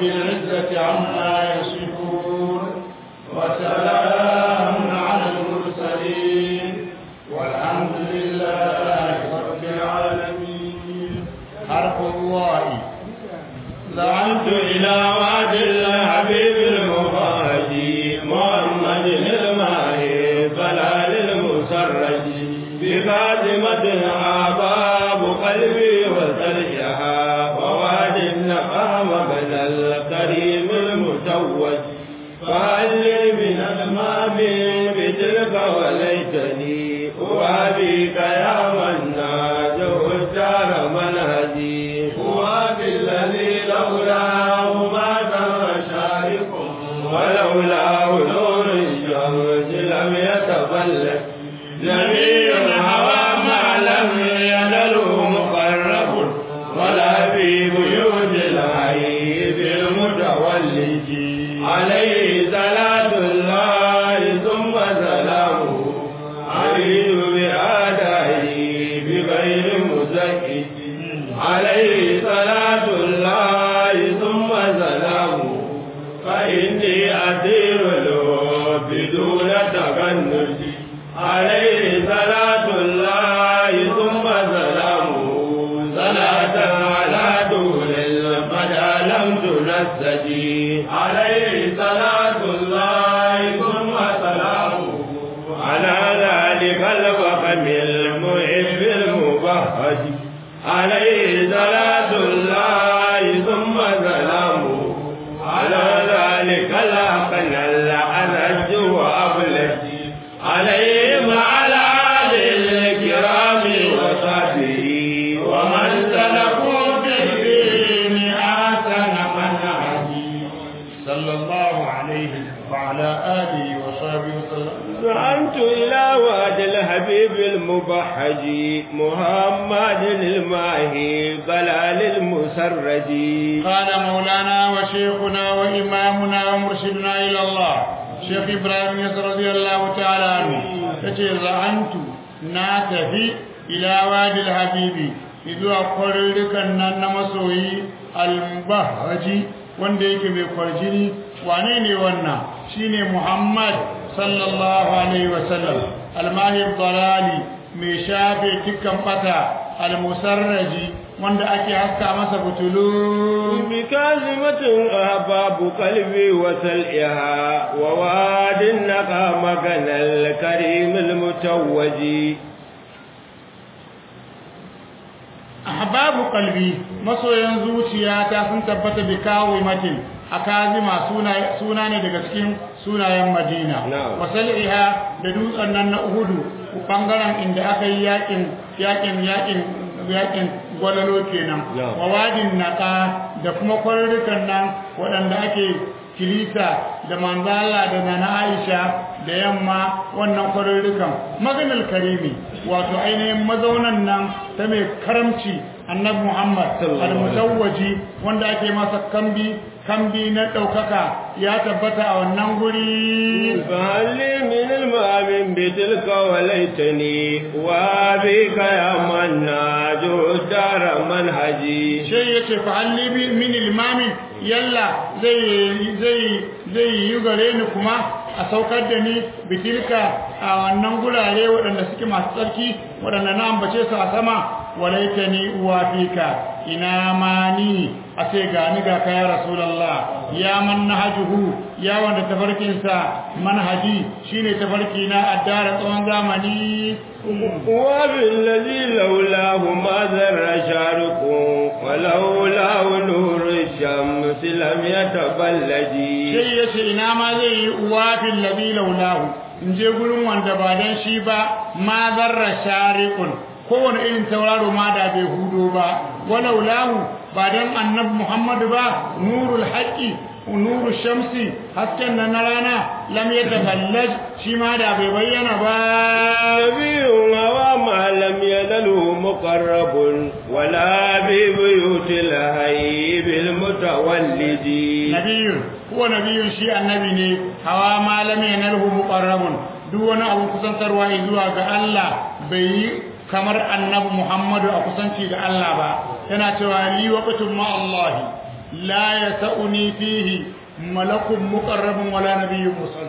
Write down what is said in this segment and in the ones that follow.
رب العزة عما يصفون وسلام على المرسلين والحمد لله رب العالمين حرف الله دعوت إلى وعد الحبيب المفاجي محمد الماهي ضلال المسرج بخادمة عباب قلبي وسرجها وواد النقام بن الكريم المتوج فهل لي من المام بتلك وليتني أوابيك يا من ناجه الدار منهجي هو بالذي لولاه ما دام شارق ولولاه نور الشمس لم يتفلت نبي هوى ما لم ينله مقرب ولا في بيوت العيب المتولد عليه صلاة الله ثم سلامه عليه بآدائه بغير مزكي عليه صلاة الله ثم سلامه فإني أسير له بدون تغنج عليه صلاة الله ثم سلامه صلاة على دون القدى لم تنسجي عليه صلاة الله ثم سلامه على ذلك الفخم المحب المبهج عليه صلاة الله ثم سلامه على ذلك الأقل الأنج وأبلج عليه وعلى آله الكرام وصحبه ومن سلكوا في الدين أحسن منهجي صلى الله عليه وعلى آله وصحبه وسلم زعمت إلى واد الحبيب المبحج محمد الماهي ضلال المسرج قال مولانا وشيخنا وإمامنا ومرشدنا إلى الله شيخ إبراهيم يسر رضي الله تعالى عنه يتي زعمت ناتفي إلى واد الحبيب إذا قررك أن مسوي المبهج wanda yake mai kwarjini wane ne wannan shine Muhammad sallallahu alaihi wasallam almahir dalali mai shafe dukkan bata almusarraji wanda ake haska masa butulu بكلمة أحباب قلبي وسلئها وواد النقى مكان الكريم المتوج ahbabu qalbi masoyan zuciyata sun tabbata bi kawimatin akazima suna suna ne daga cikin sunayen Madina Na'am. wasal'iha da dutsen nan na Uhudu bangaren inda aka yi yakin yakin yakin yakin gwalalo kenan Na'am. wa wadin naqa da kuma kwarurrukan nan waɗanda ake kilisa da manzala da nana Aisha da yamma wannan kwarurrukan maganal karimi wato ainihin mazaunan nan ta mai karamci annabi Muhammad Sallallahu alaihi al-mutawwaji wanda ake masa kambi kambi na ɗaukaka ya tabbata a wannan guri فهل لي من المؤمن بتلك وليتني وابيك يا من ناجو الدار منهجي sai ya ce fa'alli bi min ilmami yalla zai zai zai yi gare ni kuma a saukar da ni bitilka a wannan gurare waɗanda suke masu tsarki waɗanda na ambace su a sama walaita ni uwa fika ina ma ni a ce ga ni ga kaya rasulallah ya man nahajuhu ya wanda tafarkinsa manhaji shine tafarki na addara tsawon zamani وبالذي لولاه ما ذر شارق ولولاه نور الشمس لم يتبلج sai ya ce ina ma zai yi uwa fil ladhi laulahu in je gurin wanda ba dan shi ba ma zarra shariqun kowane irin tauraro ma da bai hudo ba walaulahu ba dan annabi muhammadu ba nurul haqqi nuru shamsi hasken nan na rana lam yataballaj shi ma da bai bayyana ba نبي هوى ما لم ينله مقرب ولا ببيوت الهيب المتولد nabiyun huwa nabiyun shi annabi ne hawa malami yanalhu muqarrabun duk wani abu kusantarwa zuwa ga Allah bai yi kamar annabi Muhammadu a kusanci ga Allah ba yana cewa li waqtun ma Allah la yasuni fihi malakun muqarrabun wala nabiyyun mursal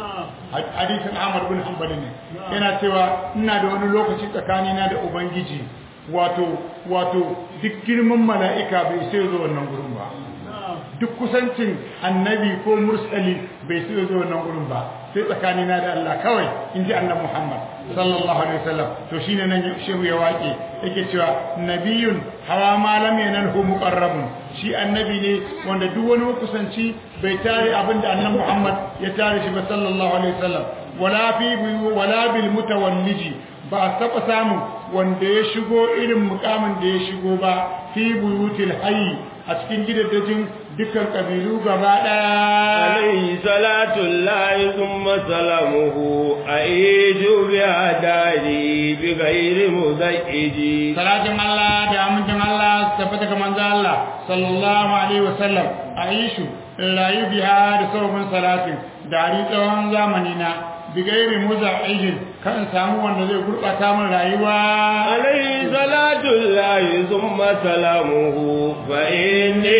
hadisin Ahmad bin Hanbal ne yana cewa ina da wani lokaci tsakanina da ubangiji wato wato duk girman mala'ika bai sai zo wannan gurin ba duk kusancin annabi ko mursali bai sai zo wannan gurin ba sai tsakanina da Allah kawai in ji annabi Muhammad sallallahu alaihi wasallam to shine nan shehu ya waƙe yake cewa nabiyun hawa ma lam yanalhu muqarrabun shi annabi ne wanda duk wani kusanci bai tare abinda annabi Muhammad ya tare shi ba sallallahu alaihi wasallam wala fi wala bil mutawalliji ba a taɓa samu wanda ya shigo irin mukamin da ya shigo ba fi buyutil hayy a cikin gidajen dukkan kabilu gaba daya alayhi salatu llahi thumma salamuhu aiju bi adari bi ghairi muzaiji salatin Allah da amincin Allah tabbata ga manzo Allah sallallahu alaihi wasallam aishu rayu biha da sababin salatin dari tsawon zamani na bigairi muza'ijin kan samu wanda zai gurbata min rayuwa alayhi salatu llahi thumma salamuhu fa inni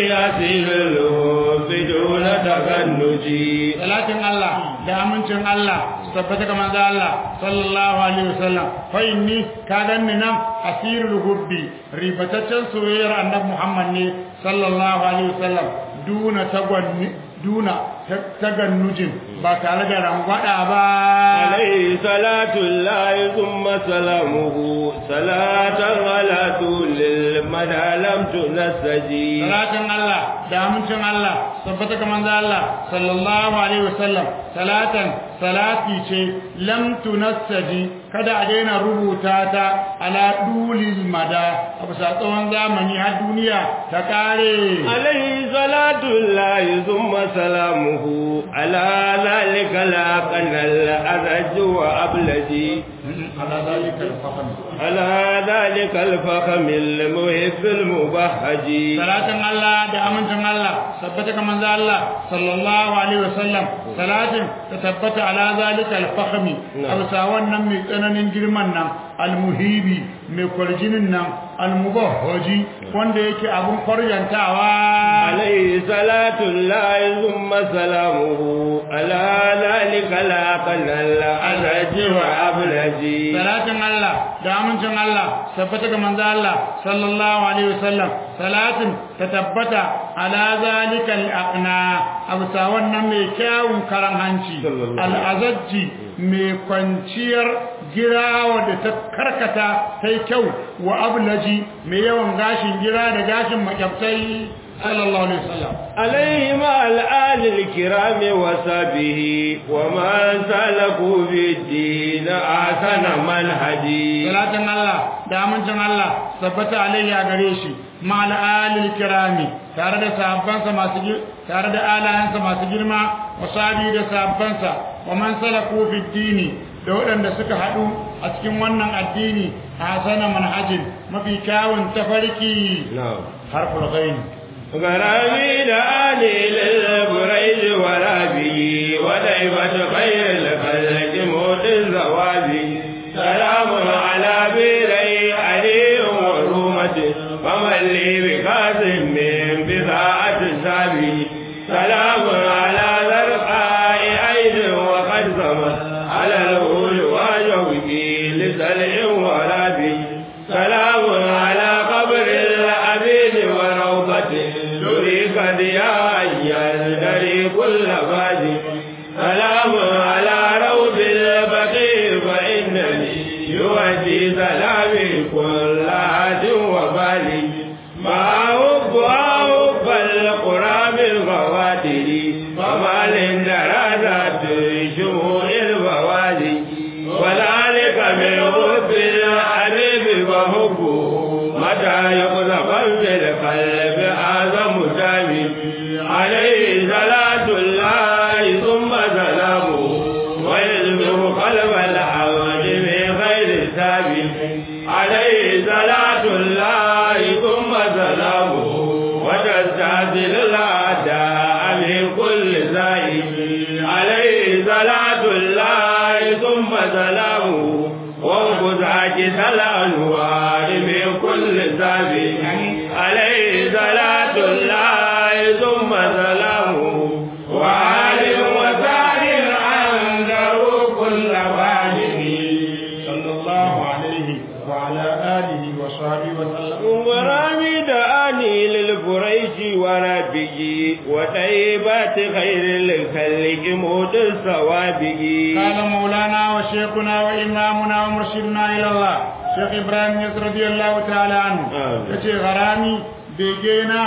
asilu biduna takannuji salatin Allah da amincin Allah tabbata ga manzo Allah sallallahu alaihi wasallam fa inni ka ganni nan asirul hubbi ribataccen soyayyar annabi Muhammad ne sallallahu alaihi wasallam duna tagwanni duna tagannujin ba tare da rangwada ba alayhi salatu llahi thumma salamuhu salatan ala tulil madalam tunasaji salatin Allah da amincin Allah tabbata ga manzo Allah sallallahu alaihi wasallam salatan salati ce lam tunassaji kada a daina rubuta ta ala dulil mada a bisa tsawon zamani har duniya ta kare alayhi salatu llahi thumma salamuhu ala zalika la qanal azaj wa ablaji ala zalika al-fahm ala zalika al-fahm al-muhib al-mubahhaji salatin Allah da amincin Allah tabbata ga manzo Allah sallallahu alaihi wasallam salatin ta tabbata ala zalika al-fakhmi absa wannan mai tsananin girman nan al-muhibi mai kwarjinin nan al-mubahhaji wanda yake abun kwarjantawa alayhi salatu llahi thumma salamuhu ala zalika la qanal azaj wa ablaji salatin Allah da amincin Allah tabbata ga manzo Allah sallallahu alaihi wasallam salatin ta tabbata ala zalika al-aqna absa wannan mai kyawun karan hanci al-azajji mai kwanciyar girawa da ta karkata ta yi kyau wa ablaji mai yawan gashin gira da gashin makyabtai sallallahu alaihi wasallam عليه مع الآل الكرام وصحبه ومن سلكوا في الدين أحسن منهجي salatin Allah da amincin Allah tabbata alaihi a gare shi ma'al alil kirami tare da sahabbansa masu gi- tare da alayansa masu girma wa sahabi da sahabbansa wa man salaku fi dini da waɗanda suka haɗu a cikin wannan addini a hasana manhajin mafi kyawun tafarki نعم harful ghain غرامي لآلي للبريد ورابي ودعبة خير الخلق موت الزوابي سلام على بيري علي ورومة ومن لي بقاسم من بضاعة سابي سلام على ذرقاء عين وقد زمت على الهول وجوبي لسلع ورابي سلام على قبر الأبيد وروضته تريك ضياء يزدري كل بادي سلام على روض البقيع فإنني يؤدي سلامي كل عاد وبالي ما حب حب القرى بالغواتر فما للدرجات شموع البوادي وذلك من حب الحبيب وحبه متى يقذف في القلب أعظم دامي عليه صلاة الله ثم سلامه ويزمر قلب العبد من خير السابق عليه صلاة الله ثم سلامه وتستعدل الأعداء من كل زائد عليه صلاة الله ثم سلامه وانقذ عاجز الأنوار من كل سابق وطيبات خير الخلق موت الصوابه قال مولانا وشيخنا وإمامنا ومرشدنا إلى الله شيخ إبراهيم يسر رضي الله تعالى عنه آمين. يتي غرامي بيجينا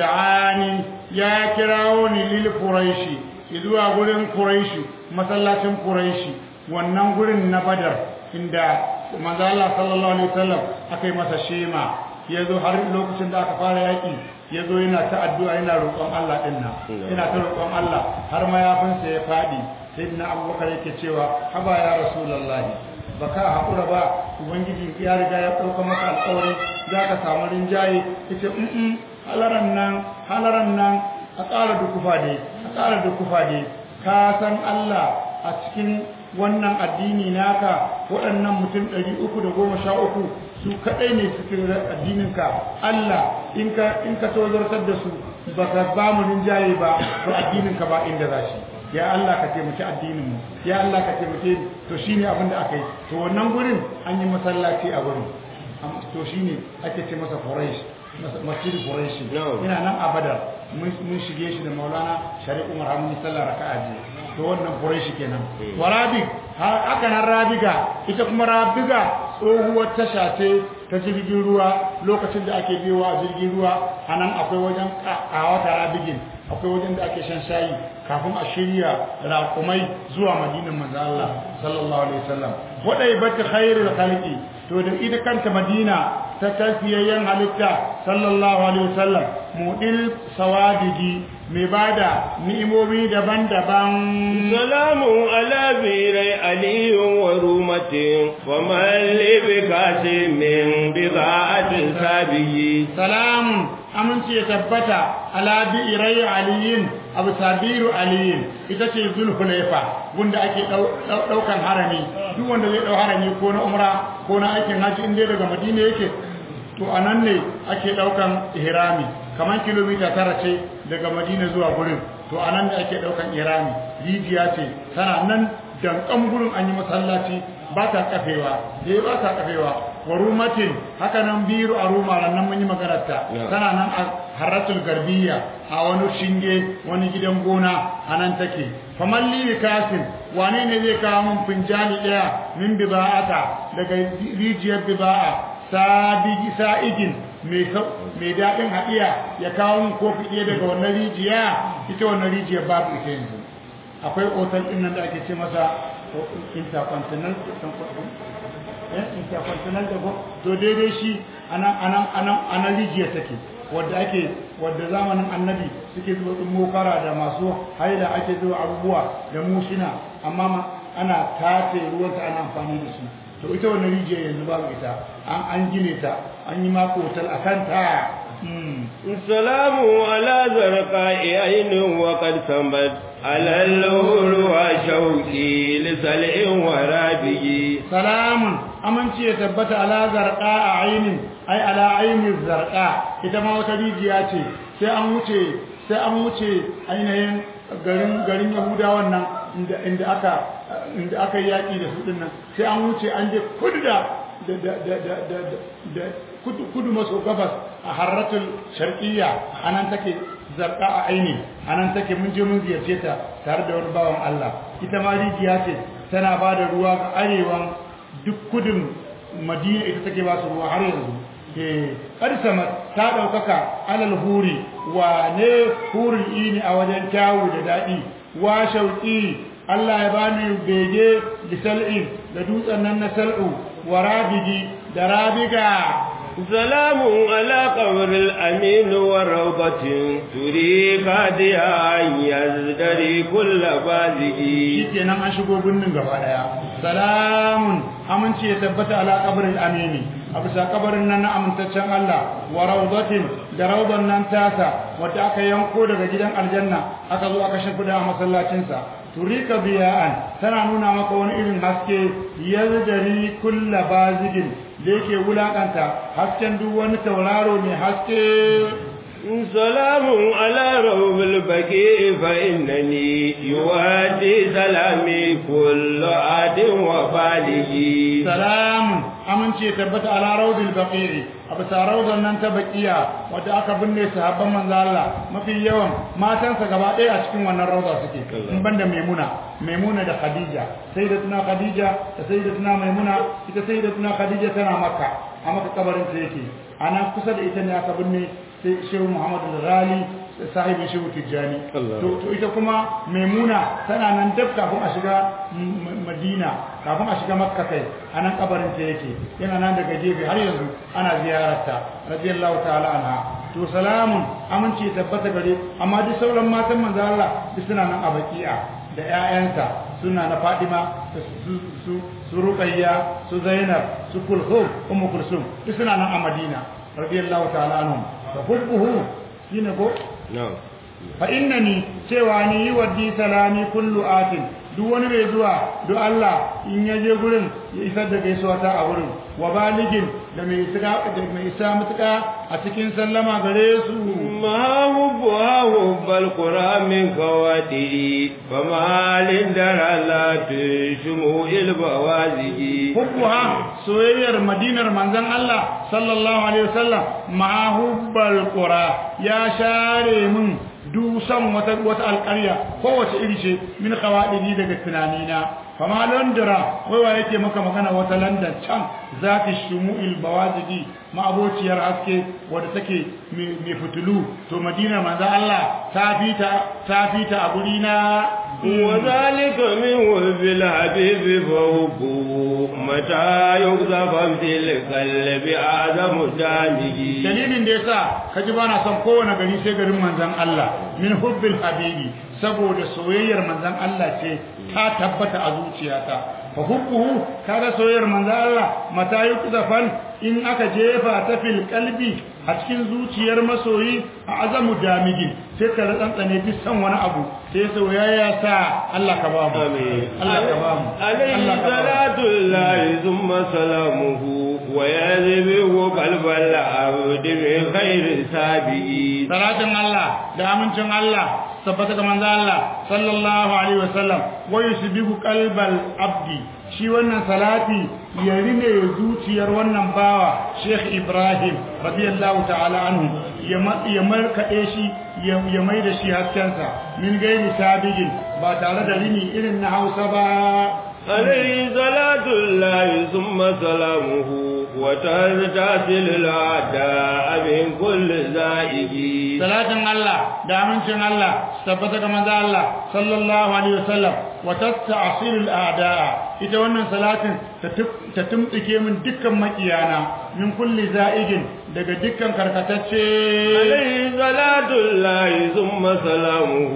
دعاني يا كراوني للقريشي إذوا قولن قريشي مسلاة قريشي wannan gurin na badar inda manzo Allah sallallahu alaihi wasallam aka yi masa shema ya zo har lokacin da aka fara yaƙi ya zo yana ta addu'a yana roƙon Allah ɗin nan yana ta roƙon Allah har mayafinsa ya faɗi sai na abubakar yake cewa haba ya rasulallahi ba ka haƙura ba ubangiji ya riga ya ɗauka maka alƙawari za ka samu rinjaye ya ce in halaran nan halaran nan a ƙara dukufa dai a ƙara dukufa dai ka san Allah a cikin wannan addini naka waɗannan mutum ɗari uku da goma sha uku su kaɗai ne cikin addininka Allah in ka in ka tozartar da su ba ka ba mu rinjaye ba to addininka ba inda za shi ya Allah ka taimaki addinin mu ya Allah ka taimake ni to shine abin da aka yi to wannan gurin an yi masallaci a gurin Am- to shine ake ce masa Quraysh mas- masjid Quraysh No. ina nan a Badar mun mun shige shi da Maulana Shari'u Umar Hamdi sallallahu raka'a ji to wannan Quraysh kenan wa Rabig har aka nan Rabiga ita kuma Rabiga tsohuwar tasha ce ta jirgin ruwa lokacin da ake biyowa a jirgin ruwa anan akwai wajen kawata Rabigin akwai wajen da ake shan shayi kafin a shirya raƙumai zuwa madinan manzo Allah sallallahu alaihi wasallam wadai bata khairul khalqi to da ita kanta madina ta tafiyayyen halitta sallallahu alaihi wasallam mudil sawadigi mai bada ni'imomi daban-daban سلام على بيري علي ورومة ومن لي بكاسم بضاعة سابي salamun aminci ya tabbata ala bi'irai aliyin abu sabiru aliyin ita ce zulhulaifa wanda ake daukan harami duk wanda zai dau harami ko na umra ko na aikin haji inda daga madina yake to anan ne ake daukan ihrami kamar kilomita tara ce daga madina zuwa gurin to anan ne ake daukan ihrami rijiya ce tana nan dankan gurin an yi masallaci ba ta kafewa dai ba ta kafewa wa rumatin haka nan biru a ruma nan mun yi maganarta Yeah. tana nan a haratul garbiya a wani shinge wani gidan gona a nan take faman li kasin wane ne zai kawo min finjali daya min biba'ata daga rijiyar biba'a sabigi sa'igin mai sau- mai daɗin haɗiya ya kawo min kofi ɗaya daga wannan rijiya ita wannan rijiyar babu ita yanzu akwai otal ɗin nan da ake ce masa o- intercontinental eh, intercontinental da go- to daidai shi anan anan anan anan rijiyar take wadda ake wadda zamanin annabi suke zuwa ɗin mokara da masu haila ake zuwa abubuwa da mushina amma ma ana tace ruwanta ana amfani da shi to ita wannan rijiyar yanzu babu ita an an gine ta an yi mako otal a kanta Mm. السلام على زرقاء عين وقد ثمت على اللور وشوقي لسلع ورابي salamun aminci ya tabbata ala zarqa a ainin ai ala ainin zarqa ita ma wata rijiya ce sai an wuce sai an wuce ainihin garin garin yahudawan nan inda inda aka inda aka yi yaki da su din nan sai an wuce an je kudu da da da da da da, da kudu, kudu maso gabas a harratul sharqiyya anan take zarqa a aini anan take mun je mun ziyarce ta tare da wani bawan Allah ita ma rijiya ce tana ba da ruwa ga arewan duk kudin madina ita take ba su ruwa har yanzu eh sama ta daukaka alal huri wa ne hurul ini a wajen kyawu da dadi wa shauqi Allah ya bani bege bisal'in da dutsen nan na sal'u wa rabigi da rabiga سلام على قبر الأمين وروضة تريك هديا أن يزدري كل بازئي shikenan an shigo birnin gaba daya salamun aminci ya tabbata ala kabarin amini a bisa kabarin nan na amintaccen Allah wa rawdatin da rawdan nan tasa wadda aka yanko daga gidan aljanna aka zo aka shimfida a masallacinsa turika biya'an tana nuna maka wani irin haske yazdari kulla bazigin da yake wulakanta hasken duk wani tauraro mai haske سلام على روض البكي فإنني يوادي سلامي كل عاد وبالغي salamun amince tabbata ala rawdil baqi'i abu rawdan nan ta baqiya wanda aka binne sahabban manzo Allah mafi yawan matansa gaba ɗaya a cikin wannan rawda suke in banda maimuna maimuna da khadija sayyidatuna khadija da sayyidatuna maimuna ita sayyidatuna khadija tana makka a maka kabarin ta yake ana kusa da ita ne aka binne sai shehu muhammadu rali sahibin shehu tijjani to ita kuma maimuna tana nan dab kafin a shiga madina kafin a shiga makka kai a nan kabarin ta yake yana nan daga gefe har yanzu ana ziyararta radiyallahu ta'ala anha to salamun aminci tabbata gare amma duk sauran matan manzo Allah duk suna nan a baki'a da ƴaƴansa suna na Fadima su su su Ruqayya su Zainab su Kulthum Ummu Kulsum duk suna nan a Madina radiyallahu ta'ala anhum fa hubbuhu shine ko na'am fa innani cewa ni yi waddi salami kullu atin duk wani mai zuwa duk Allah in ya je gurin ya isar da gaisuwa ta a gurin wa baligin da mai isa da mai isa mutuka a cikin sallama gare su ما حبها حب القرى من كواتي فما لندر لا تشمو البوازج hubbuha soyayyar madinar manzon Allah sallallahu alaihi wasallam ma hubbal qura ya share min dusan wata wata alƙarya kowace iri ce min qawaidi daga tunanina fama londra wai wa yake maka magana wata london can zati shumu'il bawazigi ma'abociyar haske wadda take mai fitulu to madinar manzon Allah ta fita ta fita a guri na وذلك من وهب الحبيب فحبه متى يقذف في القلب أعظم دامه dalilin da yasa kaji bana son kowane gari sai garin manzon Allah min hubbil habibi saboda soyayyar manzon Allah ce ta tabbata a zuciyata fa hubbuhu kaga soyayyar manzon Allah mata yuqzafan in aka jefa ta fil qalbi a cikin zuciyar masoyi a azamu damigin sai ka tsantsane duk san wani abu sai soyayya sa Allah ka ba mu آمين Allah ka ba mu عليه Allah ka ba mu صلاة الله ثم سلامه ويذبه قلب العبد من خير سابه salatin Allah da amincin Allah tabbata ga manzo Allah sallallahu alaihi wasallam wa yusbihu qalbal abdi shi wannan salati ya rine zuciyar wannan bawa Sheikh Ibrahim radiyallahu ta'ala anhu ya ma- ya markade shi ya ya mai da shi haskensa min gairi sabigin ba tare da rini irin na Hausa ba عليه صلاة الله ثم سلامه وتزداد الأعداء من كل زائد salatin Allah da amincin Allah su tabbata ga manzo Allah sallallahu alaihi wasallam wa tata'silul a'da'a ita wannan salatin ta tum- ta tumtsike min dukkan makiyana min kulli za'igin daga dukkan karkatacce عليه صلاة الله ثم سلامه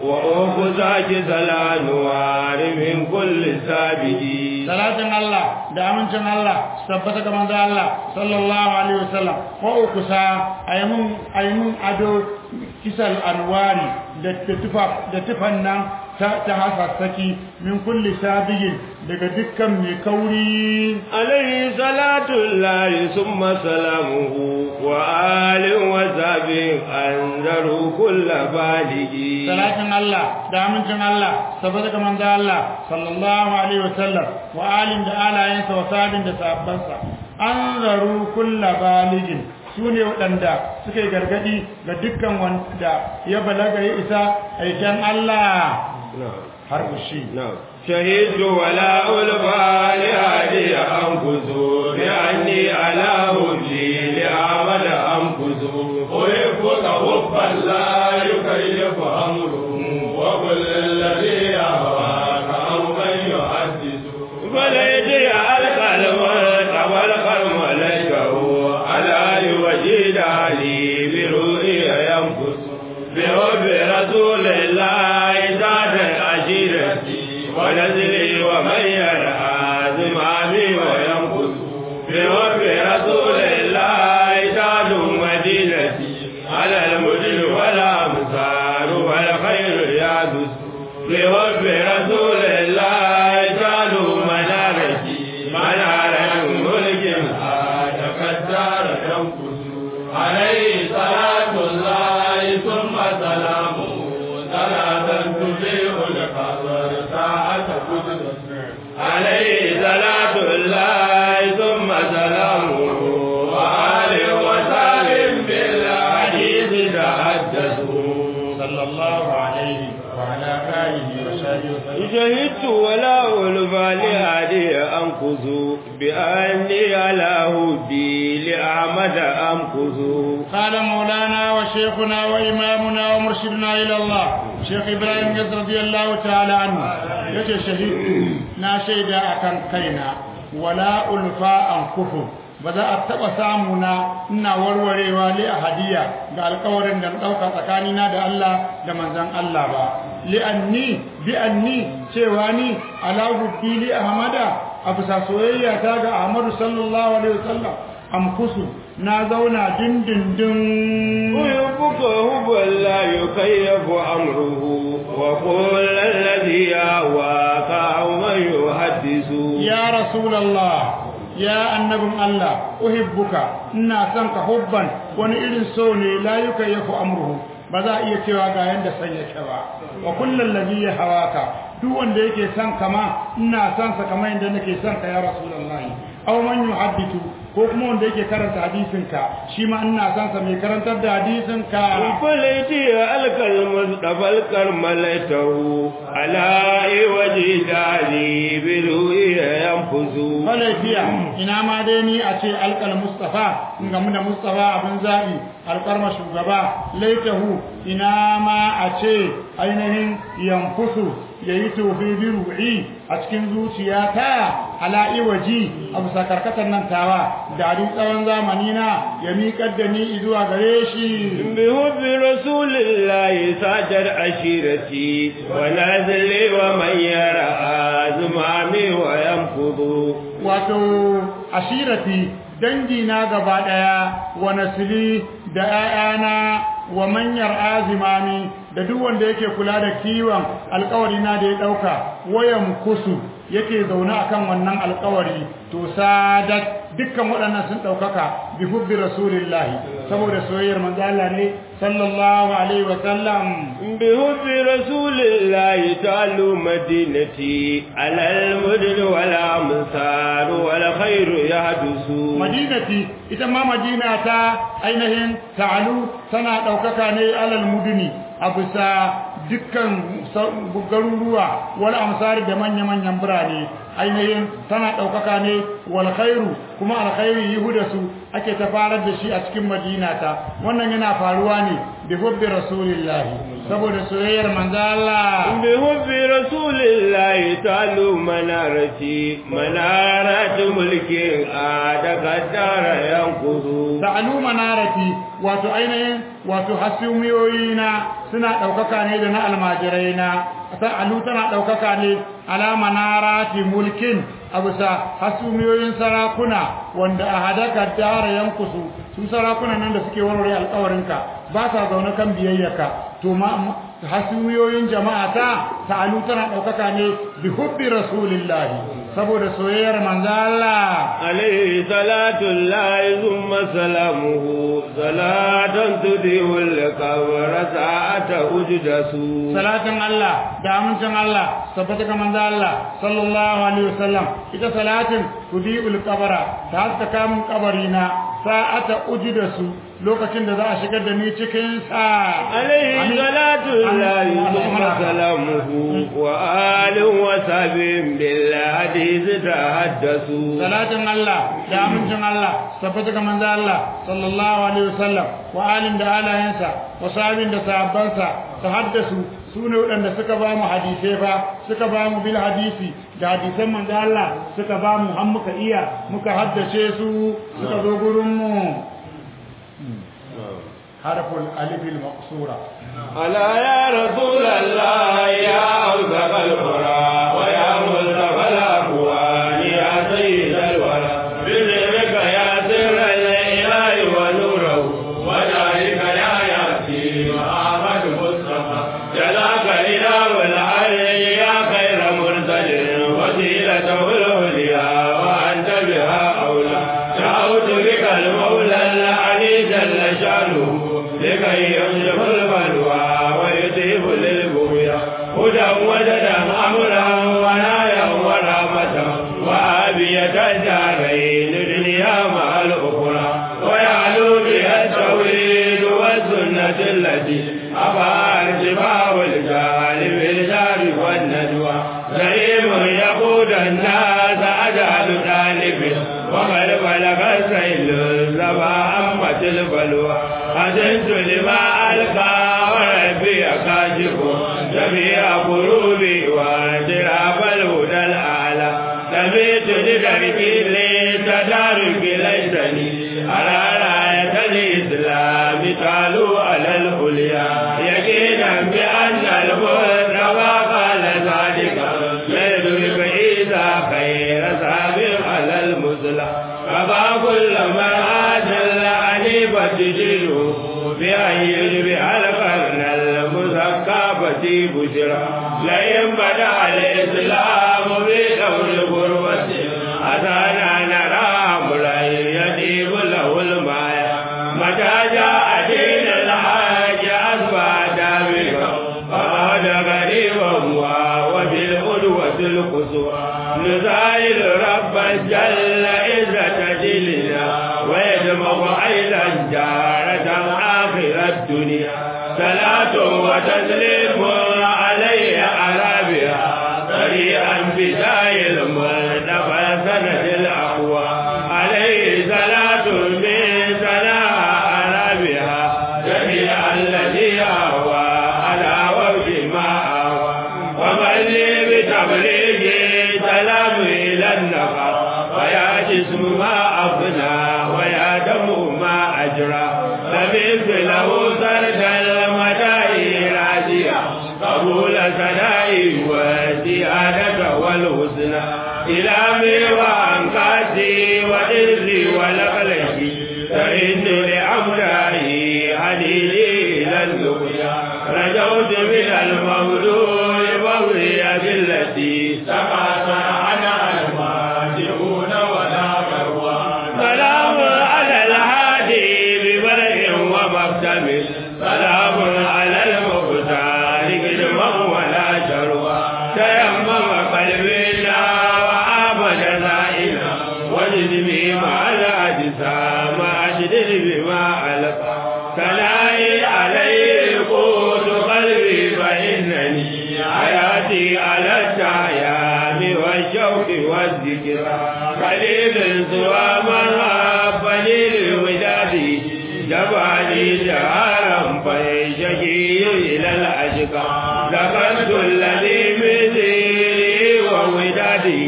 وأخذك سلام وار من كل سابق salatin Allah da amincin Allah su tabbata ga manzo Allah sallallahu alaihi wasallam ko ukusa aymun aymun ado kisal anwari da da tufa da tufan nan ta ta hasassaki min kulli sabigin daga dukkan mai kauri عليه صلاة الله ثم سلامه وآل وساب أنذروا كل بالغ salatin Allah da amincin Allah saboda ga manzo Allah sallallahu alaihi wasallam wa alin da alayensa wa sabin da sahabbansa anzaru kullu baligin sune waɗanda suka yi gargadi ga dukkan wanda ya balaga ya isa aikin Allah نعم har ushi نعم شهدت ولا ألفى لهدي أنفس بأني على هدي لأعمل أنفس أحبك حبا لا يكيف أمره وكل الذي يهواك أمرا يحدث فليدي ألقى الموت والقلم ليته على يوجد لي برؤيا ينفس بحب رسول الله ذات عشيرتي ونزلي ومن يرعى زمامي وينفس بحب رسول الله ذات مدينتي على المدن والأمصار والخير يعدس بحب رسول الله جعلوا منارتي منارة ملك آية الدار ينقص عليه صلاة الله ثم سلامه صلاة تبيع القبر ساعة قدس عليه صلاة الله وعلى آله وصحبه وسلم شهدت ولا ألفى لهادي أنقذ بأني على هدي لأحمد أنقذ قال مولانا وشيخنا وإمامنا ومرشدنا إلى الله شيخ إبراهيم يز رضي الله تعالى عنه يجي شهيد نا شيدا أكن كينا ولا ألفا أنكفر ba za a taɓa samuna ina warwarewa li a hadiya ga alkawarin da na ɗauka tsakanina da Allah da manzan Allah ba li'anni bi'anni cewa ni ala hubbi li ahmada a bisa soyayya ta ga Ahmadu sallallahu alaihi wasallam amkusu na zauna dindindin ويبك هو لا يكيف أمره وقل الذي يهواك أو من يحدث ya rasulallah ya annabin Allah uhibbuka ina son ka hubban wani irin so ne la yukayyafu amruhu ba za a iya cewa ga yanda san yake ba wa kullal ladhi hawaka duk wanda yake son kama ina son sa kamar yanda nake son ka ya rasulullahi aw man yuhaddithu ko kuma wanda yake karanta hadisin ka shi ma ina son sa mai karantar da hadisin ka فليتي ألك المصطفى الكرملته على وجه داري برؤيا ينفذ Malaifiya ina ma dai ni a ce alƙal Mustafa in gamu da Mustafa abin zaɓi alƙarma shugaba laitahu ina ma a ce ainihin yankusu ya yi tofi bi ru'i a cikin zuciyata ala iwaji a bisa karkatar nan tawa da tsawon zamani na ya miƙar da ni zuwa gare shi بحب رسول الله ساجر عشيرتي ونازلي ومن يرى زمامي وينفض wato ashirati dangi na gaba daya wa nasili da 'ya'yana wa manyar azimami da duk wanda yake kula da kiwon alkawari na da ya dauka wayan kusu yake zaune akan wannan alkawari to sadat dukkan waɗannan sun ɗaukaka bi hubbi rasulillahi saboda soyayyar manzo Allah ne sallallahu alaihi wa sallam بحب رسول الله تعالوا مدينتي على المدن والأمصار والخير يحدث madinati ita ma madina ta ainihin ta'alu tana ɗaukaka ne alal muduni a bisa dukkan garuruwa wal amsari da manya-manyan birane ainihin tana ɗaukaka ne wal khairu kuma alkhairi yuhuda su ake ta farar da shi a cikin madina ta wannan yana faruwa ne bi hubbi rasulillahi saboda soyayyar manzo Allah بحب رسول الله تعالوا منارتي منارة ملك آدك الدار ينقض ta'alu manarati wato ainihin wato hasumiyoyina suna ɗaukaka ne da na almajirai na ta'alu tana ɗaukaka ne ala manarati mulkin a bisa hasumiyoyin sarakuna wanda a hadaka dara yankusu su sarakuna nan da suke warware alkawarinka ba sa zaune kan biyayyaka to ma hasumiyoyin jama'a ta ta'alu tana ɗaukaka ne bi hubbi rasulillahi saboda soyayyar manzo Allah عليه صلاة الله ثم سلامه صلاة تديه القبر ساعة أجدس salatin Allah da amincin Allah tabbata ga manzo Allah sallallahu alaihi wasallam ita salatin tudiul qabara ta haska kamun kabarina sa'ata ujidasu lokacin da za a shigar da ni cikin sa عليه صلاة الله ثم سلامه وآل وصحب بالحديث تحدثوا salatin Allah da amincin Allah tabbata ga manzo Allah sallallahu alaihi wasallam wa alin da alayansa wa sahabin da sahabbansa ta haddasu su ne waɗanda suka ba mu hadisai ba suka ba mu bil hadisi da hadisan manzo Allah suka ba mu har muka iya muka haddace su suka zo gurin mu harful alif al maqsura ألا يا رسول الله يا أوثق القرى ويا مصطفى الأكوان يا سيد الورى بذكرك يا سر الإله ونوره وذلك يا ياسين محمد مصطفى جزاك إله العلي يا خير مرسل وسيلته العليا وأنت بها أولى دعوت بك المولى العلي جل شأنه لكي يمسك البلوى ويطيب للبغيا هدى وجدا امرا ونايا ورحمة وآبية الدارين دنيا مع الأخرى ويعلو بها التوحيد والسنة التي أبى ارتفاع الجهل الناس أجعل طالب وقد بلغ السيل الزبا أمة البلوى حزنت لما ألقى وربي كاشف جميع قلوبي وجراب الهدى الأعلى سمعت لدربي لتدارك ليسني على راية الإسلام قالوا على العليا يقينا بأن المصطفى قال ذلك يدرك إذا خير سابق على المسلم فما كل من أجل عنيفة تجده بأن يجبع القرن المثقفة بشرى لئن بدأ الإسلام بدور غربة أتانا نرى أمرا يجيب له الماء متى جاء دين الحاج أصبح دامغا فقد غريبا وبالقدوة القصوى نسائل ربا جل عزة جلنا ويدمغ أيضا جارة آخر الدنيا صلاة وتسليم عليه عربها سريعا بداية المرتفع سنة الأقوى عليه صلاة من سناء عربها جميع الذي أهوى على وجه ما أهوى ومن لي بتبليغ سلام إلى النقر ويا جسم ما أفنى ويا دم ما أجرى سمعت له سرد المدائي راجيا قبول سنائي والزيادة والحسنى إلى وأنقاسي وإرزي ولقلتي فإن لأمرائي حديدي إلى اللقيا رجوت من المولود بغي التي تقاطع عنها الماجئون ولا مروان سلام على الهادي ببرء ومكتم سلام على المختار قدما ولا شروى تيمم قلبنا وآمن زائنا وجدني مع الأجسام أجدر بما ألقى سلائي عليه قوت قلبي فإنني حياتي على التعيان والشوق والذكر قليل سوى من أحبني للوداد جبالي جهارا فيشكي إلى الأشقى ذكرت الذي مثلي وودادي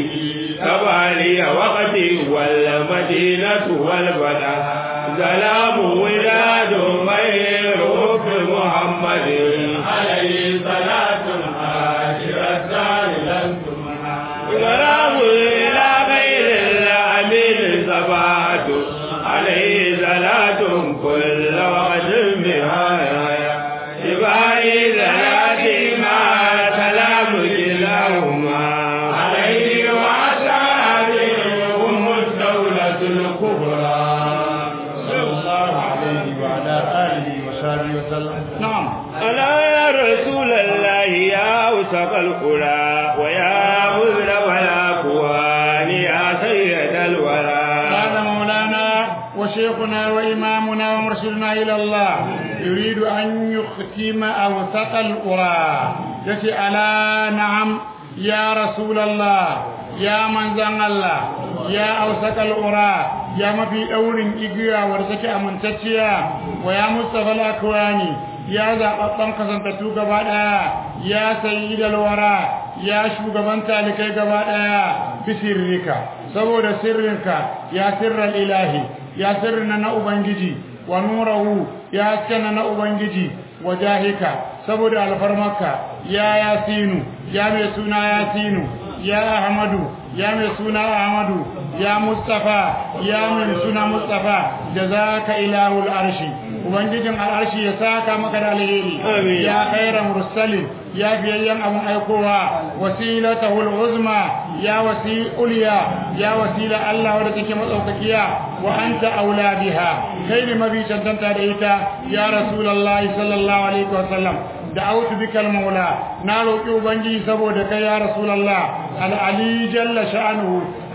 كبالي وقتي والمدينة والبلد سلام وداد غير حب محمد عليه صلاة الحاجر الدار لن تمنع سلام إلى غير الأمين صفات عليه صلاة كل وقت بهاية سبعي ذاتي ما سلام كلاهما عليه وأصحابه هم الدولة الكبرى صلى الله عليه وعلى آله وصحبه وسلم نعم ألا يا رسول الله يا أوسق القرى ويا مذنب الأكوان يا سيد الورى هذا مولانا وشيخنا وإمامنا ومرشدنا إلى الله يريد أن يختم أوسط القرى يتي ألا نعم يا رسول الله يا من زن الله يا أوسط القرى يا ما في أول إجيا ورزك أمنتشيا ويا مصطفى الأكواني ya zaɓaɓɓen kasantattu gaba ɗaya ya sayi da lawara ya shugaban talikai gaba ɗaya bisirrika saboda sirrinka ya sirral ilahi ya sirrina na ubangiji wa nurahu ya haskana na ubangiji wa jahika saboda alfarmarka ya yasinu ya mai suna yasinu ya ahmadu ya mai suna ahmadu ya mustafa ya mai suna mustafa jazaka ilahul arshi ubangijin al'arshi ya saka maka da alheri Amin. ya khairan mursalin ya biyayyen abun aikowa wasilatahul uzma ya wasi uliya ya wasila Allah wadda take matsaukakiya wa anta aula biha kai ne mabi cancanta da ita ya rasulullahi sallallahu alaihi wa sallam da'awtu bika al-maula na roki ubangiji saboda kai ya rasulullah al-ali jalla sha'nuhu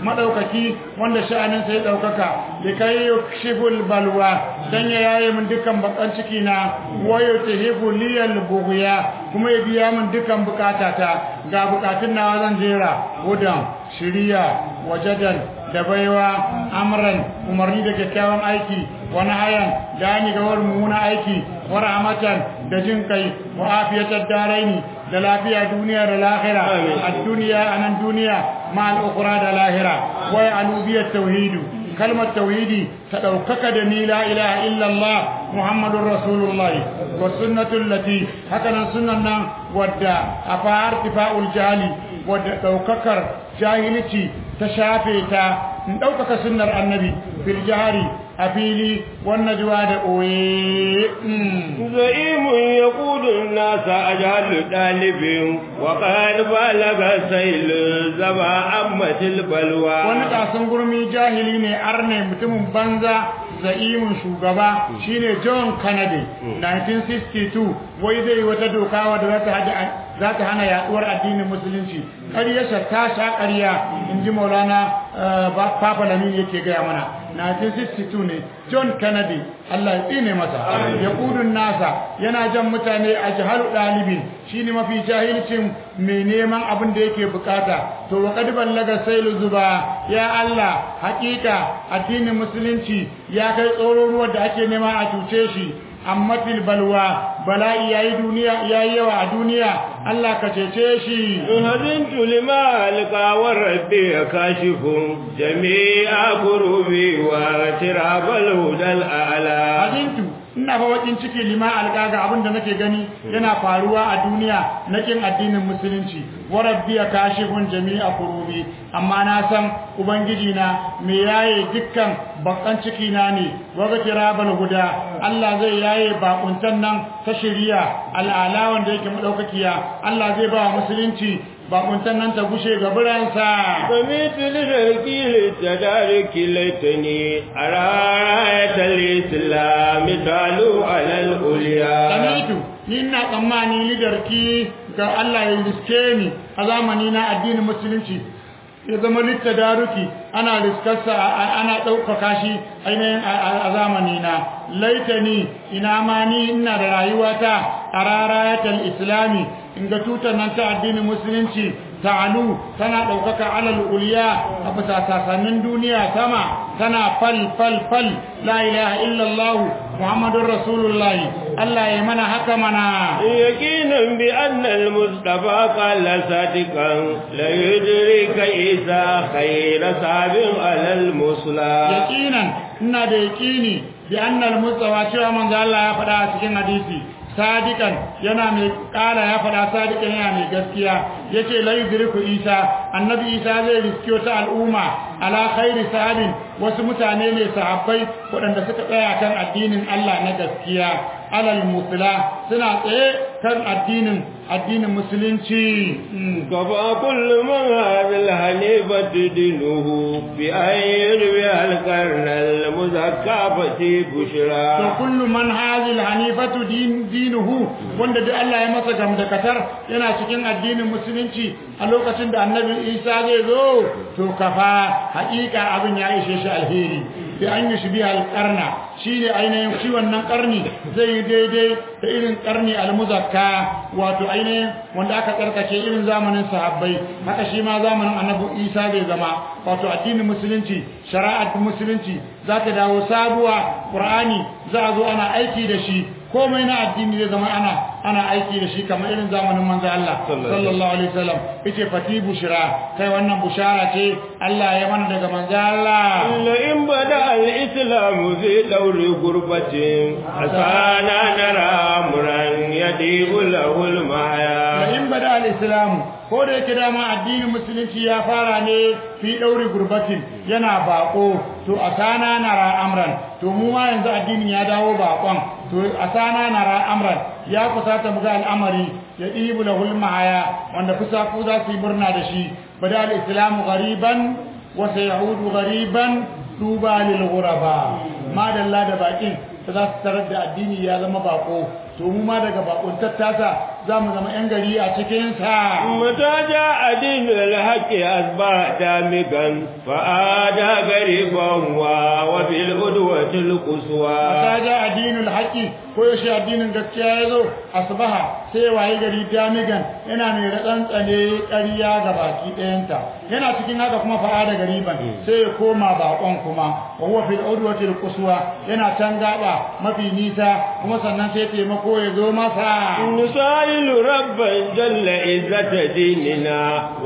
madaukaki wanda sha'anin sai daukaka likai yukshiful balwa dan ya yaye min dukkan bakan ciki na wayo tahibu liyal bughya kuma ya biya min dukkan bukatata ga bukatun nawa zan jera hudan shiriya wajadan da baiwa amran umarni da kyakkyawan aiki wani hayan da ni ga wani mummuna aiki wa rahmatan da jin kai wa afiyatar daraini da lafiya duniya da lahira a duniya a nan duniya ma al'ukura da lahira wai alubiyar tauhidu kalmar tauhidi ta ɗaukaka da ni la ilaha illallah muhammadun rasulullahi wa sunnatul lati haka nan sunan nan wadda a fa'ar tifa'ul jali wadda ɗaukakar jahilci ta shafe ta in ɗaukaka sunnar annabi fil jahari a fili wannan juwa da ɓoye زعيم يقود الناس أجهل طالب وقد بلغ سيل زبا أمة البلوى wani kasan gurmi jahili ne arne mutumin banza za'imin shugaba shine John Kennedy 1962 wai zai wata doka wadda za ta hada za ta hana yaduwar addinin musulunci ƙaryarsa ta sha ƙarya in ji maulana papa lamin yake gaya mana 1962 ne john kennedy allah ya tsine masa ya kudun nasa yana jan mutane a jihalu ɗalibin shi ne mafi jahilcin mai neman abin da yake bukata to wa kadi ballaga sailu zuba ya allah hakika addinin musulunci ya kai tsoron ruwan da ake nema a cuce shi amma fil balwa bala'i yayi duniya yayi yawa a duniya Allah ka cece shi هزنت لما ألقى وربي كاشف جميع كروبي واعتراب الهدى الأعلى hazintu ina fa wakin ciki lima alƙaga abinda nake gani yana faruwa a duniya na kin addinin musulunci wa rabbi kashifun jami'a kurubi amma na san ubangiji na me yaye dukkan bakan ciki na ne wa tirabal huda Allah zai yaye bakuntan nan ta shari'a al'ala wanda yake madaukakiya Allah zai ba musulunci bakuntan nan ta gushe ga biransa فمثل للركي للتدارك ليتني أرى راية الإسلام تعلو على الأولياء sami'tu ni ina tsammani lidarki ga Allah ya riske ni a zamani na addinin musulunci ya zama littadaruki ana riskarsa ana ɗaukaka shi ainihin a zamani na laitani ina ma ni ina da rayuwata a rarayatar islami in ga tutar nan ta addinin musulunci ta'alu tana ɗaukaka alal uliya a bisa sasannin duniya sama tana fal fal fal la ilaha illallah muhammadun rasulullah Allah ya mana haka mana يقينا بأن المصطفى قال صادقا لا يدرك إذا خير صعب على المصلى yaqinan ina da yaqini bi annal mustafa cewa manzo Allah ya faɗa a cikin hadisi sadikan yana mai kala ya faɗa sadikan yana mai gaskiya yace la yudriku isa annabi isa zai riski wata al'umma ala khairi sahabin wasu mutane ne sahabbai waɗanda suka tsaya kan addinin Allah na gaskiya alal musla suna tsaye kan addinin addinin musulunci كفى كل من هذا الحنيفة دينه بأن يروي القرن المزكى فتي to بشرى kullu man hazil hanifatu din dinuhu wanda duk Allah ya masa gamdakatar yana cikin addinin musulunci a lokacin da annabi Isa zai zo to kafa haƙiƙa abin ya ishe shi alheri bi an yi shibi alƙarna shine ainihin shi wannan ƙarni zai yi daidai da irin ƙarni almuzakka wato ainihin wanda aka tsarkake irin zamanin sahabbai haka shi ma zamanin annabi Isa zai zama wato addinin musulunci shari'ar musulunci za ta dawo sabuwa Qur'ani za a zo ana aiki da shi komai na addini zai zama ana ana aiki da shi kamar irin zamanin manzo Allah sallallahu alaihi wasallam yace fati bushra kai wannan bushara ce Allah ya mana daga manzo Allah لئن بدأ الإسلام في دور غربة أسانا نرى أمرا يديب له da المحيا in bada al-islam ko da yake dama addinin musulunci ya fara ne fi dauri gurbatin yana bako to asana nara amran to mu ma yanzu addinin ya dawo bakon to asana nara amran ya kusata mu ga al'amari ya dibu lahul mahaya wanda kusa ku za su yi murna da shi bada al-islam ghariban wa sayaudu ghariban tuba lil ghuraba madalla da bakin da za su tarar da addini ya zama bako to mu ma daga bakon tattasa za mu zama yan gari a cikin sa متى جاء دين الحق أصبح دامغا فآدى غريبا وفي الغدوة القصوى ta ja addinin haƙi ko yaushe addinin gaskiya ya zo asbaha sai waye gari damigan yana mai ratsantsane ƙarya ga baki ɗayanta yana cikin haka kuma fa'a da gariban sai ya koma baƙon kuma wa huwa fil udwatil quswa yana can gaba mafi nisa kuma sannan sai taimako ya zo masa نسائل ربا جل عزة ديننا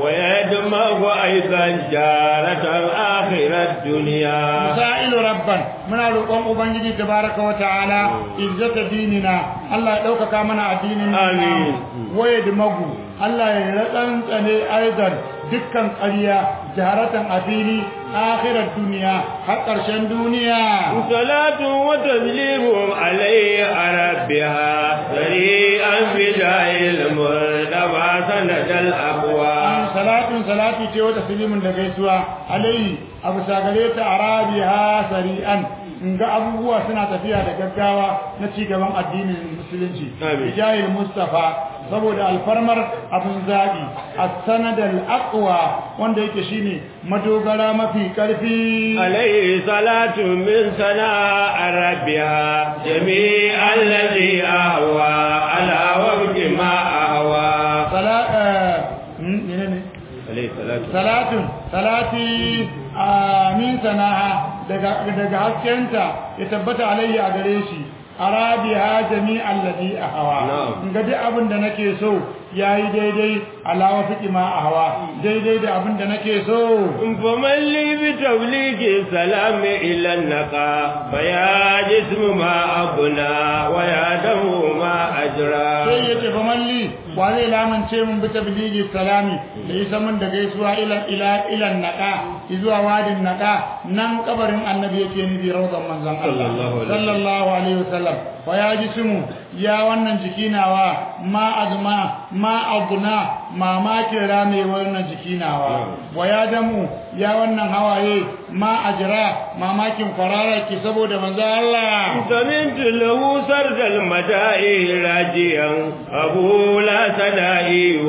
ويدمغ أيضا جارة آخر الدنيا sa'ilu rabban muna roƙon ubangiji tabaraka wa ta'ala izzata dinina Allah ya ɗaukaka mana addinin Amin. waye da magu Allah ya ratsantsane aizar dukkan ƙarya jaharatan a fili akhirar duniya har ƙarshen duniya صلاة وتسليم عليه ربها سريعا بداء المرتبى سند الأقوى salatun salati ce wata silimin da gaisuwa alaihi abu sagare ta arabiha sari'an in ga abubuwa suna tafiya da gaggawa na ci gaban addinin musulunci Amin. bijahil mustafa saboda alfarmar abin zaɓi a sanadar aqwa wanda yake shine madogara mafi ƙarfi عليه صلاة من سناء ربها جميع الذي أهوى على وفق ما أهوى sala eh, hmm, menene عليه صلاة salatun salati amin sana'a daga daga haskenta ya tabbata alayhi a gare shi arabiha jami'al ladhi ahwa Na'am. in ga duk abin da nake so yayi daidai alawa fiqi ma ahwa daidai da abin da nake so فمن لي بتبليغ السلام إلى النقى فيا جسم ما أبنى ويا دم ما أجرى sai ya ce famalli wa zai lamance mun bi tabligi salami da isa mun da gaisuwa ila ila ila naqa zuwa wadin naqa nan kabarin annabi yake nufi rawdan manzon Allah Sallallahu alaihi sallallahu alaihi wasallam wa ya jismu ya wannan jiki nawa ma azma ma adna mamakin rame wannan jiki nawa wa ya damu ya wannan hawaye ma ajra mamakin kwarara ki saboda manzon Allah سمعت له سرد المدائي راجيا أبو لا سدائي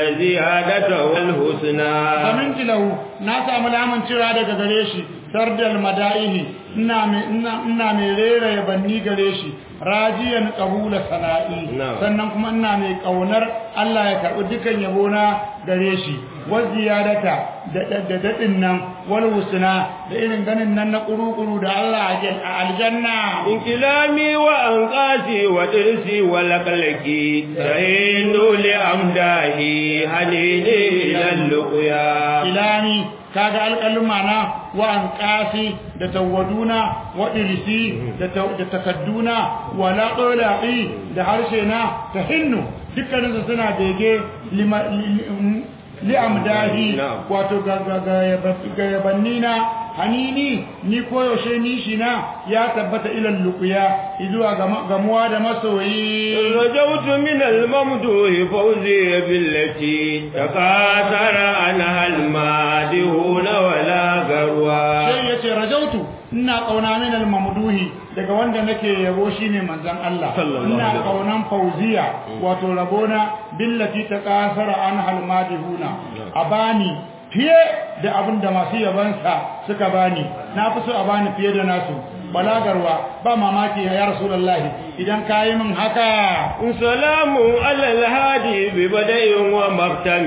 وزيادته الحسنى zaminti lahu na samu lamun cewa daga gare shi sardal mada'ihi ina mai ina ina mai rera yabanni gare shi rajiyan qabula sana'i Na'am. sannan kuma ina mai kaunar Allah ya karbi dukan yabona gare shi wa ziyadata da da- da dadin nan wal husna da irin ganin nan na kurukuru da Allah a jal- a aljanna انكلامي وأنقاسي ودرسي ولقلقي سهين لأمداهي هنيني إلى اللقيا ilani kaga alƙaluma na wa an ƙasi da tawaduna wa irisi da ta- da takadduna wa laƙolaƙi da harshe na ta hinnu dukkaninsu suna bege lima- li- li- li'amdahi Na'am. wato ga ga- ga- yaba- ga yabanni na hanini ni koyaushe nishi na ya tabbata ilan lukuya izuwa gama- gamuwa da masoyi رجوت من الممدوح فوزي بالتي تقاثر عنها المادهون ولا غروا sai ya ce rajautu ina kauna min al-mamduhi daga wanda nake yabo shine manzon Allah Sallallahu ina alaihi kaunan fauziya wato rabona billati ta kasara an halmadihuna abani fiye da abin da masu yabansa suka bani na fi so a bani fiye da nasu balagarwa ba mamaki ya rasulullahi idan kayi min haka سلام على الهادي ببدء ومختم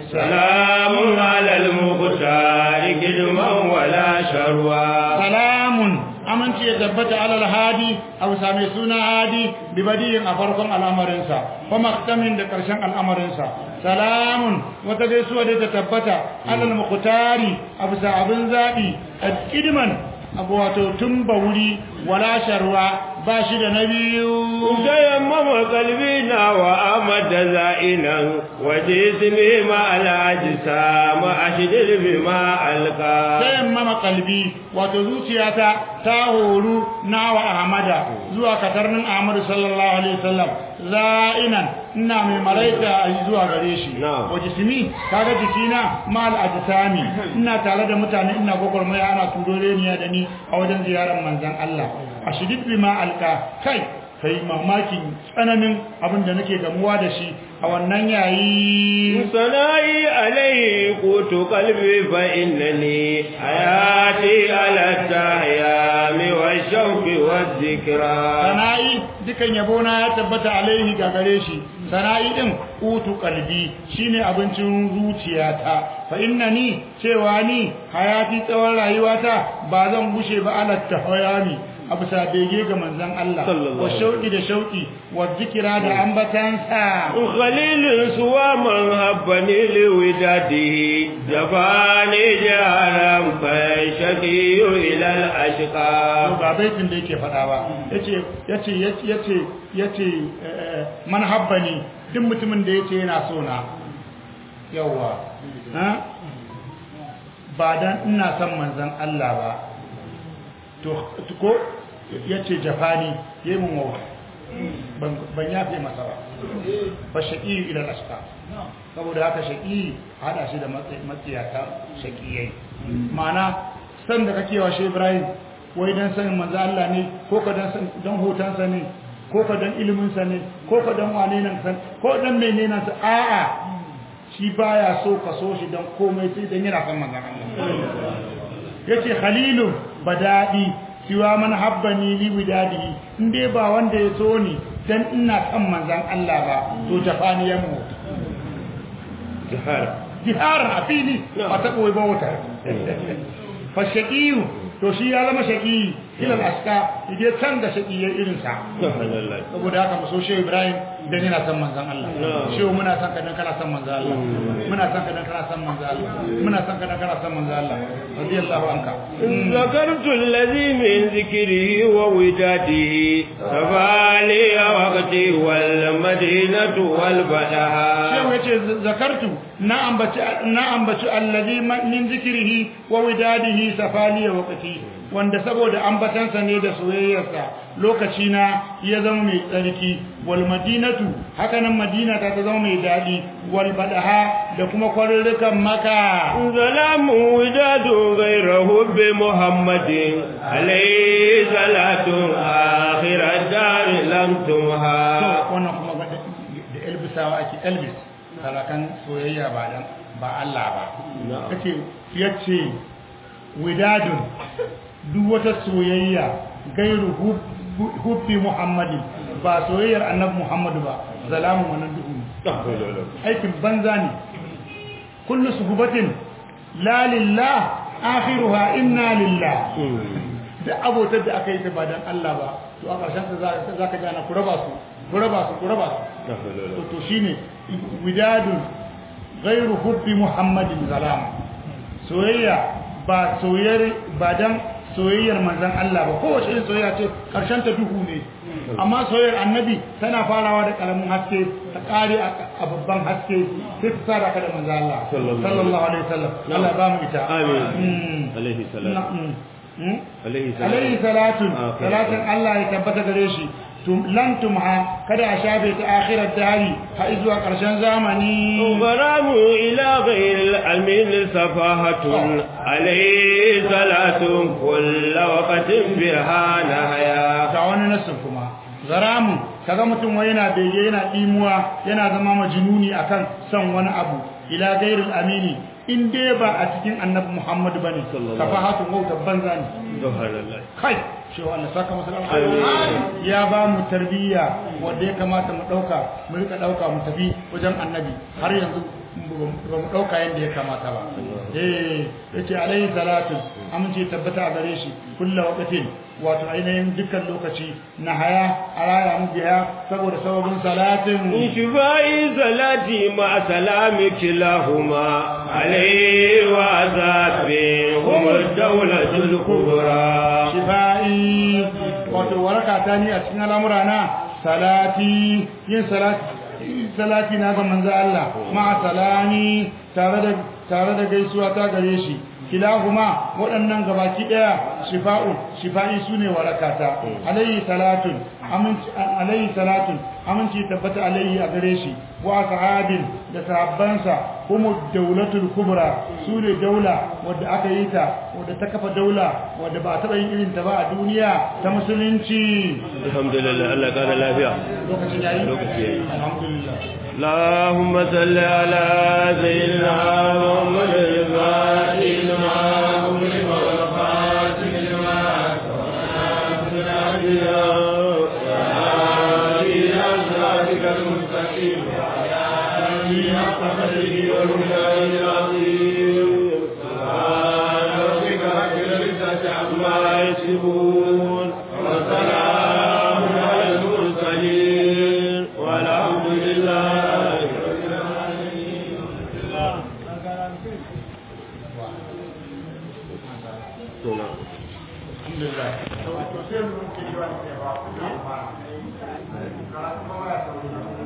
سلام على المختار كدما ولا شروا salamun aminci ya tabbata alal hadi abu same suna hadi bi badiyin a farkon al'amarinsa wa maktamin da karshen al'amarinsa salamun wata gaisuwa da ta tabbata alal muqtari abu sa abin zabi kidman abu wato tun ba wuri wala sharwa ba shi da na biyu تيمم قلبنا وأمد زائنا وجسمي مع الأجسام أشدر بما ألقى sayan mama kalbi wato zuciyata ta horu na wa ahmada zuwa katarnin ahmadu sallallahu alaihi wasallam za'inan ina mai maraita a zuwa gare shi Na'am. wa jismi kaga jikina mal ajsami ina tare da mutane ina gwagwarmaya ana tudore ni da ni a wajen ziyarar manzon Allah a shidid bima alka kai kai mamakin tsananin abin da nake gamuwa da shi a wannan yayi sana'i alai qutu qalbi fa innani hayati ala tahyami wa shauqi wa dhikra sana'i dukan yabo na ya tabbata alaihi ga gare shi sana'i din qutu qalbi shine abincin zuciyata fa innani cewa ni hayati tsawon rayuwata ba zan gushe ba ala tahyami a bisa bege ga manzan Allah Sallallahu wa shauki da shauki wa zikira da ambatansa خليل سوى من هبني لوداده جفاني جهرا فيشكي إلى to الأشقى ba baitin da yake faɗa ba yace yace yace yace eh, man habbani duk mutumin da yace yana so na yawa ha ba dan ina son manzan Allah ba to to ko yace jafani yayi mun wawa ban ban yafe masa ba fa shaqi ila al-ashqa saboda haka shaqi hada shi da matsi- matsiyata shaqiyai ma'ana san da kake wa shi Ibrahim wai dan sanin manzo Allah ne ko ka dan san dan hotansa ne ko ka dan ilimin sa ne ko ka dan wane nan san ko dan menene nan sa a'a shi baya so ka so shi dan komai sai dan yana san manzo Allah yace khalilu badadi siwa man habbani li widadihi inde ba wanda ya so ni dan ina kan manzon Allah ba to jafani ya mu جهرا jihar a fili ba ta koyi ba wata fa shaqiyu to shi ya zama shaqi ila aska ide can da shaqi ya irin sa سبحان الله saboda haka mu so shi Ibrahim dan yana san manzon Allah shi muna san ka dan kana san manzon Allah muna san ka dan kana san manzon Allah muna san ka dan kana san manzon Allah radiyallahu anka ذكرت الذي من ذكره ووداده فبالي وقتي والمدينة والبلها shehu yace zakartu na ambaci na ambaci allazi min zikrihi wa widadihi safali wa waqti wanda saboda ambatansa ne da soyayyarsa lokaci na ya zama mai tsarki wal madinatu haka nan madina ta ta zama mai dadi wal badaha da kuma kwarurrukan maka ظلام وداد غيره بمحمد عليه صلاة آخر الدار لم to تمها wannan kuma ga da da elbisawa ake elbis talakan soyayya ba dan ba Allah ba Na'am. kace yace widadun duk wata soyayya gairu hub- hubbi muhammadi ba soyayyar annabi muhammadu ba zalamu wannan duhu ne aikin banza ne kullu suhubatin la lillah akhiruha inna lillah da abotar da aka yi ta ba dan Allah ba to a ƙarshen ta za ka gana ku raba su ku raba su ku raba su to to shine widadun ghairu hubbi muhammadin zalam soyayya ba soyayyar ba dan soyayyar manzon Allah ba kowace irin soyayya ce karshen ta duhu ne amma soyayyar annabi tana farawa da karamin haske ta kare a babban haske sai ta sada ka da manzon Allah sallallahu alaihi wasallam Allah ba mu ita Amin. Mm. Alaihi salam. Na- mm. Mm? Alaihi salam. alaihi salatun Ah, okay. salatun Allah ya tabbata gare shi tum lan tumha kada a shafe ta akhirat dari har zuwa karshen zamani غرام إلى غير الأمين سفاهة عليه صلاة كل وقت بها نهيا ga wani nasin kuma zaramun kaga mutum wai yana bege yana dimuwa yana zama majnuni akan son wani abu ila gairil amini in dai ba a cikin annabi Muhammad bane Sallallahu safahatu wauta banza ne سبحان الله kai cewa Allah saka masa alheri ya ba mu tarbiyya wanda ya kamata mu dauka mu rika dauka mu tafi wajen annabi har yanzu ba mu dauka yanda ya kamata ba eh yace alaihi salatu amince tabbata a gare shi kullu waqtin wato ainihin dukkan lokaci na haya a raya mu biya saboda sababin salatin شفائي صلاتي مع سلام كلاهما عليه وعذابي هم الدولة الكبرى shifa'i wato waraka ta ni a cikin al'amura na salati yin salati salati na ga manzo Allah ma salami tare da tare da gaisuwa ta gare shi kilahuma waɗannan gabaki ɗaya shifa'un shifa'i sune warakata alayhi salatun aminci alayhi salatun aminci tabbata alayhi a gare shi wa sahabin da sahabbansa kuma daulatul kubra sune daula wadda aka yi ta wadda ta kafa daula wadda ba taɓa yin irin ta ba a duniya ta musulunci alhamdulillah Allah kana lafiya lokacin yayi Lokaci yayi. alhamdulillah اللهم صل على سيدنا محمد الفاتح لما أغلق والخاتم لما إلى صراطك المستقيم وعلى آله حق قدره والهدى العظيم سبحان ربك رب العزة عما يصفون وسلام على المرسلين والحمد لله رب العالمين alhamdulillah to sai mu ke yi wa ne ba karatu ba ya sauri